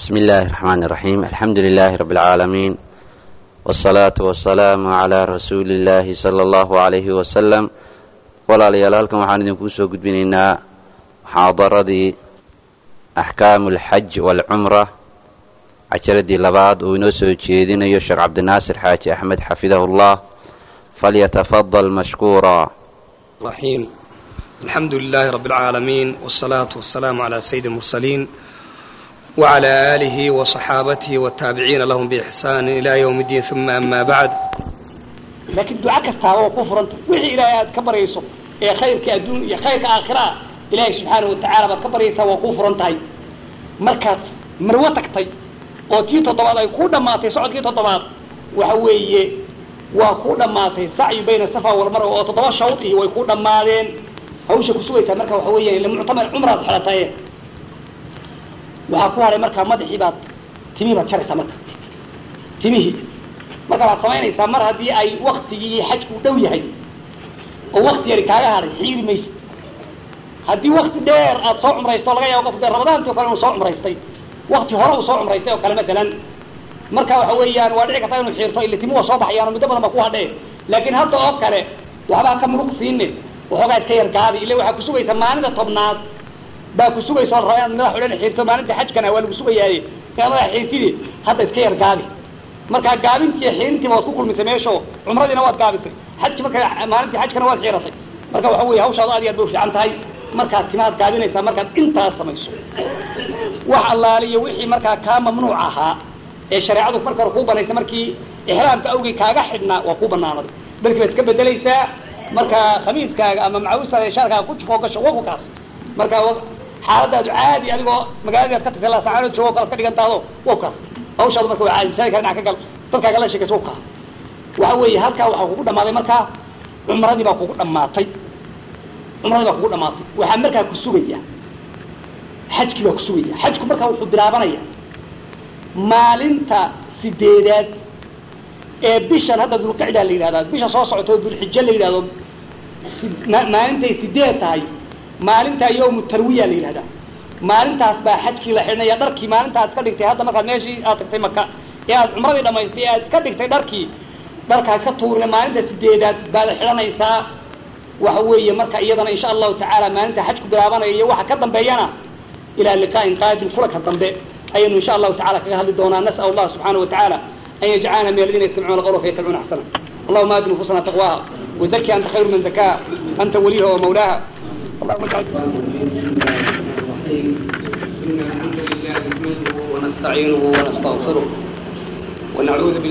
بسم الله الرحمن الرحيم الحمد لله رب العالمين والصلاة والسلام على رسول الله صلى الله عليه وسلم walaalayaal halkan waxaan idinkuu soo gudbinaynaa muxaadaradii axkaamu alxaj waalcumra cajaradii labaad uu inoo soo jeedinayo sheekh cabdinaasir xaaji axmed xafidahu llah falyatafadal mashkuura الرحيم الحمد لله رب العالمين والصلاة والسلام على سيد المرسلين وعلى آله وصحابته والتابعين لهم بإحسان إلى يوم الدين ثم أما بعد laakiin duco kastaaba waa ku furanta wixii ilaahay aad ka baryayso ee khayrka adduun iyo khayrka aakhira ilaahay subxaana wa tacaala baad ka baryaysaa waa kuu furan tahay markaad marwo tagtay oo tii toddobaad ay kuu dhammaatay socodkii toddobaad waxa weeye waa kuu dhammaatay sacyu bayna safa walmarwa oo toddoba shawd iyo way kuu dhammaadeen hawsha ku sugaysaa marka waxa weeyaan ila muctamar cumraad xelataye waxaa ku hadhay markaa madaxii baad timihii baad jaraysaa marka timihii marka waad samaynaysaa mar haddii ay waktigii xajku dhow yahay oo wakti yari kaaga hadhay xiiri maysa haddii wakti dheer aad soo cumraysto laga yaabo qofka ramadaanti o kale inuu soo cumraystay wakti hore uu soo cumraystay oo kale matalan marka waxa weeyaan waa dhici karta inuu xiirto ila timu waa soo baxayaan oo muddo badan ba ku hadhee laakiin hadda oo kale waxbaa ka muruq siine waxoogaa iska yar gaabi ila waxaa kusugaysa maalinta tobnaad baa kusugaysa oo raba inaad madax o dhan xiirto maalinta xajkana waa lagu sugayaaye inaad madax xiirtide hadda iska yar gaabi markaa gaabintii xiirintiiba waad ku kulmisay meesho cumradiina waad gaabisay xajki marka maalintii xajkana waad xiiratay marka waxa weeye hawshaadu aad iyo aad bay ufiican tahay markaad timaad gaabinaysaa markaad intaas samayso wax allaale iyo wixii markaa kaa mamnuuc ahaa ee shareecadu marka hore kuu banaysay markii ixraamka awgey kaaga xidhnaa waa kuu banaanaday darkii baad iska bedelaysaa marka khamiiskaaga ama macawistaada shaarkaaga ku jufoo gasho waku kaas marka xaaladaadu caadi adigoo magaaladaad ka tagtay laasacanood joogo kalaad ka dhigantaado waku kaas hawshaadu marka waa caadi masaajidka dhinac ka gal dadkaaga la sheekaysa waku kaa waxa weeye halkaa waxaa kugu dhammaaday markaa cumradii baa kugu dhammaatay cumradii baa kugu dhamaatay waxaa markaa ku sugaya xajkii baa ku sugaya xajku markaa wuxuu bilaabanaya maalinta sideedaad ee bishan hadda dulqicdaa la yidhahdaa bisha soo socoto dulxijo la yidhahdo maalintay sideed tahay maalintaa yawmu tarwiya la yidhahdaa maalintaas baa xajkii la xidhnaya dharkii maalintaad iska dhigtay hadda markaad meeshii aad tagtay maka ee aad cumradii dhamaystay ee aad iska dhigtay dharkii dharkaa iska tuurne maalinta sideedaad baad xidhanaysaa waxa weeye marka iyadana insha allahu tacaala maalinta xajku bilaabanaya iyo waxa ka dambeeyana ilaa liqaa'in qaadim kulanka dambe ayaynu insha allahu tacala kaga hadli doonaa nas'al allah subxaana wa tacaala an yajcalana min aladiina yastamicuuna qawla fayattabicuuna axsana allahuma aati nufusana taqwaha wazaki anta khayru man zakaha anta waliyaha wa mawlaha allahuma ijcal إن الحمد لله نحمده ونستعينه ونستغفره ونعوذ بالله